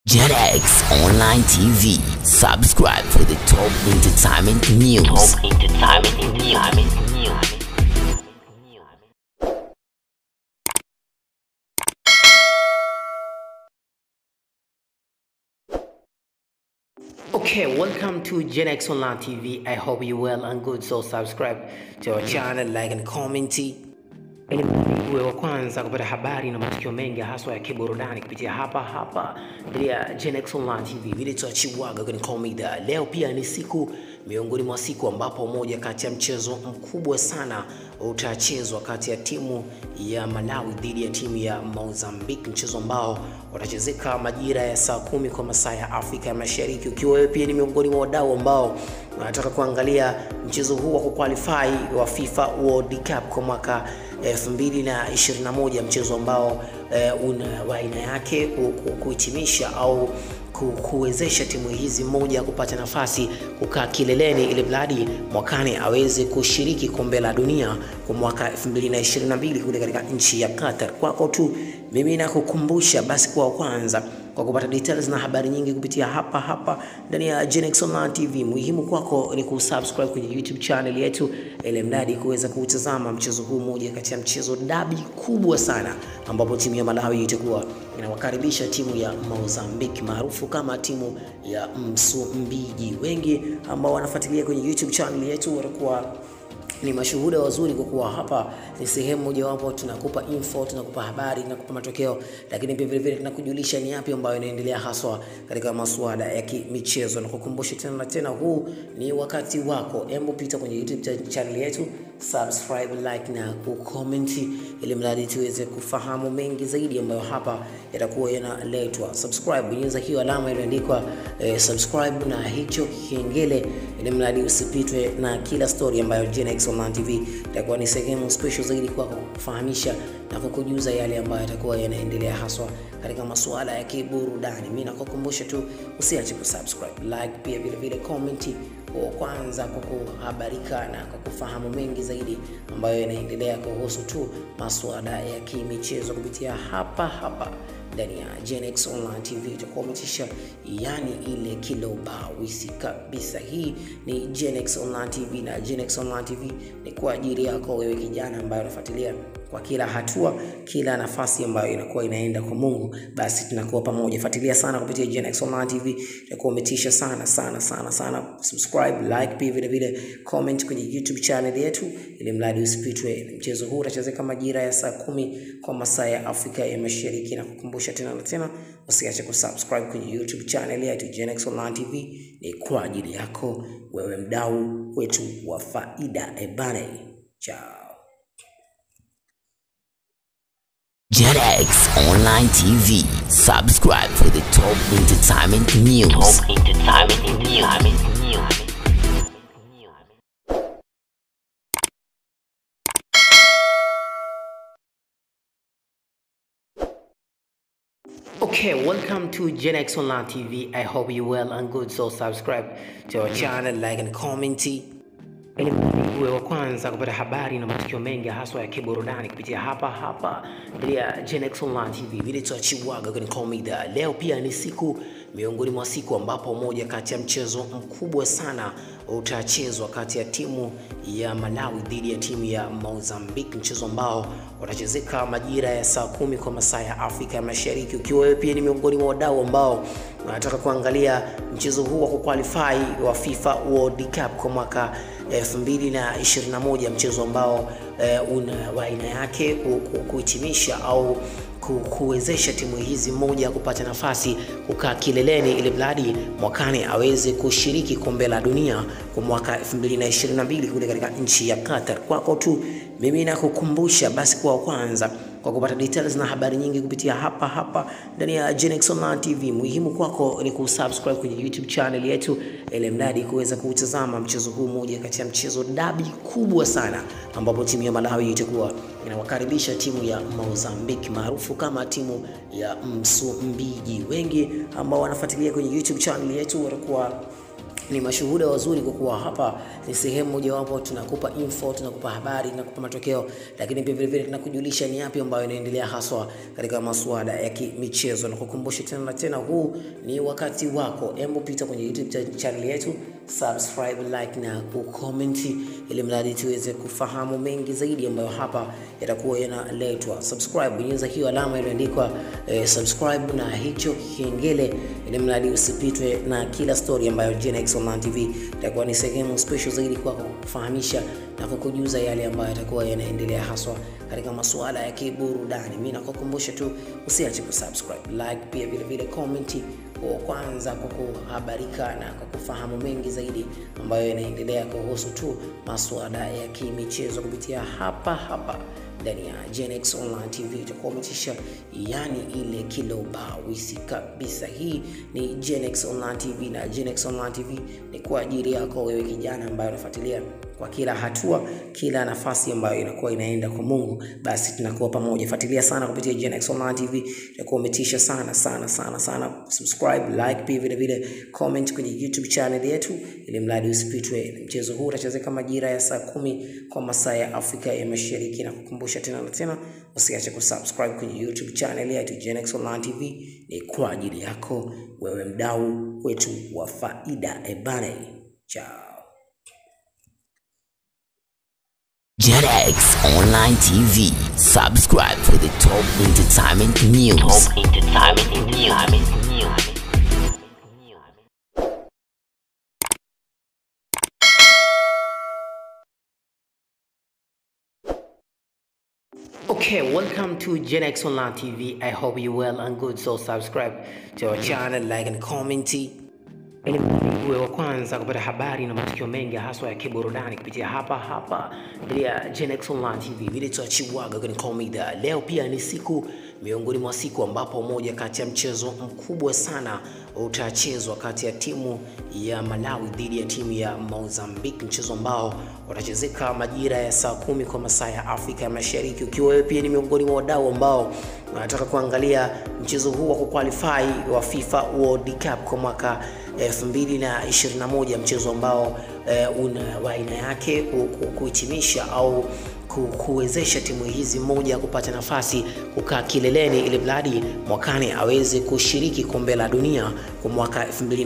JetX Online TV. Subscribe for the top entertainment news. Top entertainment news. Okay, welcome to Gen X Online TV. I hope you well and good. So subscribe to our channel, like and comment. Ili uwe wa kwanza kupata habari na matukio mengi haswa ya kiburudani kupitia hapa hapa ya Gen X Online TV. Vile tuachiwaga kwenye komida. Leo pia ni siku miongoni mwa siku ambapo moja kati ya mchezo mkubwa sana utachezwa kati ya timu ya Malawi dhidi ya timu ya Mozambique, mchezo ambao utachezeka majira ya saa kumi kwa masaa ya Afrika ya Mashariki. Ukiwa wewe pia ni miongoni mwa wadau ambao wanataka kuangalia mchezo huu wa kuqualify wa FIFA World Cup kwa mwaka 2021 mchezo ambao eh, una wa aina yake ku- ku- kuhitimisha au ku- kuwezesha timu hizi moja kupata nafasi kukaa kileleni ili mradi mwakani aweze kushiriki kombe la dunia kwa mwaka 2022 kule katika nchi ya Qatar. Kwako tu mimi nakukumbusha basi kwa kwanza kwa kupata details na habari nyingi kupitia hapa hapa ndani ya Genex Online TV. Muhimu kwako ni kusubscribe kwenye YouTube channel yetu ili mradi kuweza kutazama mchezo huu, moja kati ya mchezo dabi kubwa sana, ambapo timu ya Malawi itakuwa inawakaribisha timu ya Mozambique maarufu kama timu ya Msumbiji. Wengi ambao wanafuatilia kwenye YouTube channel yetu watakuwa ni mashuhuda wazuri kwa kuwa hapa ni sehemu mojawapo tunakupa info, tunakupa habari, tunakupa matokeo, lakini pia vile vile tunakujulisha ni yapi ambayo inaendelea haswa katika masuala ya kimichezo. Na kukumbusha tena na tena, huu ni wakati wako. Hebu pita kwenye YouTube cha- channel yetu, subscribe, like na kucomment, ili mradi tuweze kufahamu mengi zaidi ambayo hapa yatakuwa yanaletwa. Subscribe, bonyeza hiyo alama iliyoandikwa eh, subscribe na hicho kengele, ili mradi usipitwe na kila story ambayo Gen X Online TV itakuwa ni sehemu special zaidi kwako kufahamisha na kukujuza yale ambayo yatakuwa yanaendelea haswa katika masuala ya kiburudani. Mimi nakukumbusha tu usiache kusubscribe, like, pia vile vile comment kwa kwanza kwa kuhabarika na kwa kufahamu mengi zaidi ambayo yanaendelea kuhusu tu masuala ya kimichezo kupitia hapa hapa ndani ya Gen X Online TV itakuwa umetisha, yani ile kilobawisi kabisa. Hii ni Gen X Online TV na Gen X Online TV ni kwa ajili yako wewe kijana ambaye unafuatilia kwa kila hatua, kila nafasi ambayo inakuwa inaenda kwa Mungu, basi tunakuwa pamoja. Fuatilia sana kupitia Gen X Online TV, itakuwa umetisha sana sana sana sana. Subscribe, like, pia vile vile comment kwenye YouTube channel yetu, ili mradi usipitwe. Mchezo huu utachezeka majira ya saa kumi kwa masaa ya Afrika ya Mashariki, na kukumbusha tena na tena, usiache kusubscribe kwenye YouTube channel yetu Gen X Online TV, ni kwa ajili yako wewe mdau wetu wa faida. Ebane, chao. JetX Online TV. Subscribe for the top entertainment news. Top entertainment news. Okay, welcome to Gen X Online TV. I hope you well and good. So subscribe to our channel, like and comment. Ili uwe wa kwanza kupata habari na matukio mengi haswa ya kiburudani kupitia hapa hapa ya Gen X Online TV. Vile tuachiwaga kwenye komida. Leo pia ni siku miongoni mwa siku ambapo moja kati ya mchezo mkubwa sana utachezwa kati ya timu ya Malawi dhidi ya timu ya Mozambique, mchezo ambao utachezeka majira ya saa kumi kwa masaa ya Afrika ya Mashariki. Ukiwa wewe pia ni miongoni mwa wadau ambao wanataka kuangalia mchezo huu wa kuqualify wa FIFA World Cup kwa mwaka 2021 mchezo ambao eh, una wa aina yake ku- ku- kuhitimisha au ku- kuwezesha timu hizi moja kupata nafasi kukaa kileleni ili mradi mwakani aweze kushiriki kombe la dunia kwa mwaka 2022 kule katika nchi ya Qatar. Kwako tu mimi nakukumbusha basi kwa kwanza kwa kupata details na habari nyingi kupitia hapa hapa ndani ya Gen X Online TV. Muhimu kwako ni kusubscribe kwenye YouTube channel yetu ili mradi kuweza kutazama mchezo huu, moja kati ya mchezo dabi kubwa sana, ambapo timu ya Malawi itakuwa inawakaribisha timu ya Mozambique maarufu kama timu ya Msumbiji. Wengi ambao wanafuatilia kwenye YouTube channel yetu watakuwa ni mashuhuda wazuri kwa kuwa hapa ni sehemu mojawapo tunakupa info, tunakupa habari, tunakupa matokeo, lakini pia vilevile tunakujulisha ni yapi ambayo inaendelea haswa katika masuala ya kimichezo. Na kukumbusha tena na tena, huu ni wakati wako. Hebu pita kwenye YouTube channel yetu, subscribe, like na kucomment, ili mradi tuweze kufahamu mengi zaidi ambayo hapa yatakuwa yanaletwa. Subscribe, bonyeza hiyo alama iliyoandikwa eh, subscribe na hicho kengele, ili mradi usipitwe na kila story ambayo Gen-X Online TV itakuwa ni sehemu special zaidi kwako kufahamisha na kukujuza yale ambayo yatakuwa yanaendelea haswa katika masuala ya kiburudani. Mimi nakukumbusha tu usiache kusubscribe, like, pia vile vile comment kwa kwanza kwa kuhabarika na kwa kufahamu mengi zaidi ambayo yanaendelea kuhusu tu masuala ya kimichezo kupitia hapa hapa ndani ya Gen-X Online TV itakuwa umetisha, yani ile kilobawisi kabisa. Hii ni Gen-X Online TV na Gen-X Online TV ni kwa ajili yako wewe kijana ambaye unafuatilia kwa kila hatua, kila nafasi ambayo inakuwa inaenda kwa Mungu, basi tunakuwa pamoja. Fuatilia sana kupitia Gen-X Online TV, itakuwa umetisha sana sana sana sana. Subscribe, like, pia vile vile comment kwenye YouTube channel yetu, ili mradi usipitwe. Mchezo huu utachezeka majira ya saa kumi kwa masaa ya Afrika ya Mashariki, na kukumbusha tena na tena, usiache kusubscribe kwenye YouTube channel yetu Gen-X Online TV, ni kwa ajili yako wewe mdau wetu wa faida. Ebane, chao. Gen-X Online TV. Subscribe for the top entertainment news. Top entertainment news. Okay, welcome to Gen-X Online TV. I hope you well and good. So subscribe to our channel, like and comment. Ili uwe wa kwanza kupata habari na matukio mengi haswa ya kiburudani kupitia hapa hapa ya Gen-X Online TV. Vile tuachiwaga kwenye komida. Leo pia ni siku miongoni mwa siku ambapo moja kati ya mchezo mkubwa sana utachezwa kati ya timu ya Malawi dhidi ya timu ya Mozambique, mchezo ambao utachezeka majira ya saa kumi kwa masaa ya Afrika ya Mashariki. Ukiwa wewe pia ni miongoni mwa wadau ambao wanataka kuangalia mchezo huu wa kuqualify wa FIFA World Cup kwa mwaka 2021 mchezo ambao eh, una wa aina yake kuhitimisha au kuwezesha timu hizi moja kupata nafasi kukaa kileleni ili mradi mwakani aweze kushiriki kombe la dunia kwa mwaka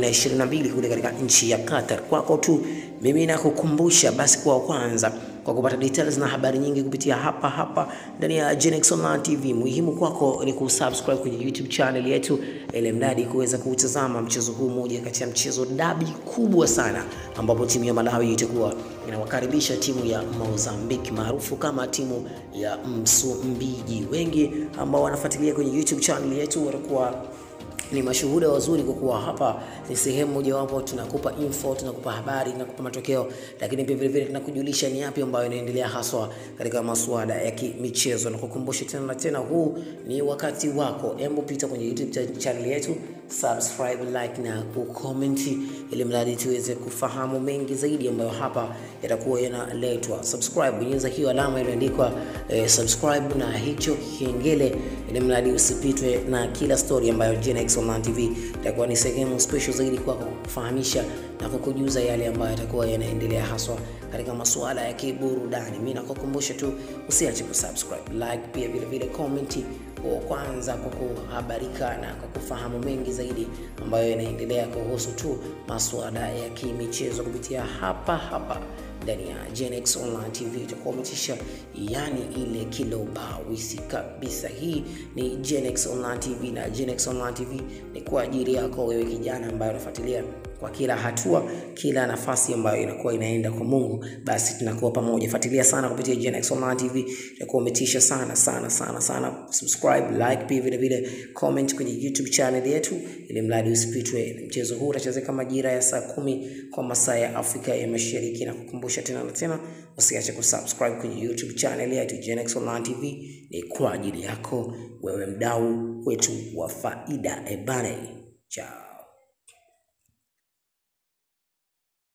2022 kule katika nchi ya Qatar. Kwako tu mimi nakukumbusha basi kwa kwanza kwa kupata details na habari nyingi kupitia hapa hapa ndani ya Gen-X Online TV. Muhimu kwako ni kusubscribe kwenye YouTube channel yetu, ili mradi kuweza kutazama mchezo huu, moja kati ya mchezo dabi kubwa sana, ambapo timu ya Malawi itakuwa inawakaribisha timu ya Mozambique maarufu kama timu ya Msumbiji. Wengi ambao wanafuatilia kwenye YouTube channel yetu watakuwa ni mashuhuda wazuri kwa kuwa hapa ni sehemu mojawapo tunakupa info, tunakupa habari, tunakupa matokeo, lakini pia vilevile tunakujulisha ni yapi ambayo inaendelea haswa katika masuala ya kimichezo. Na kukumbusha tena na tena, huu ni wakati wako. Hebu pita kwenye YouTube channel yetu, subscribe, like na kucomment, ili mradi tuweze kufahamu mengi zaidi ambayo hapa yatakuwa yanaletwa. Subscribe, bonyeza hiyo alama iliyoandikwa eh, subscribe na hicho kengele, ili mradi usipitwe na kila story ambayo Gen-X Online TV itakuwa ni sehemu special zaidi kwako kufahamisha na kukujuza yale ambayo yatakuwa yanaendelea haswa katika masuala ya kiburudani. Mimi nakukumbusha tu usiache kusubscribe, like, pia vile vile comment kwa kwanza kwa kuhabarika na kwa kufahamu mengi zaidi ambayo yanaendelea kuhusu tu masuala ya kimichezo kupitia hapa hapa ndani ya Gen-X Online TV itakuwa umetisha, yani ile kilobawisi kabisa. Hii ni Gen-X Online TV na Gen-X Online TV ni kwa ajili yako wewe kijana ambaye unafuatilia kwa kila hatua, kila nafasi ambayo inakuwa inaenda kwa Mungu, basi tunakuwa pamoja. Fuatilia sana kupitia Gen-X Online TV, itakuwa umetisha sana sana sana sana. Subscribe, like, pia vile vile comment kwenye YouTube channel yetu, ili mradi usipitwe. Mchezo huu utachezeka majira ya saa kumi kwa masaa ya Afrika ya Mashariki, na kukumbusha tena na tena, usiache kusubscribe kwenye YouTube channel yetu Gen-X Online TV, ni kwa ajili yako wewe mdau wetu wa faida. Ebane, chao.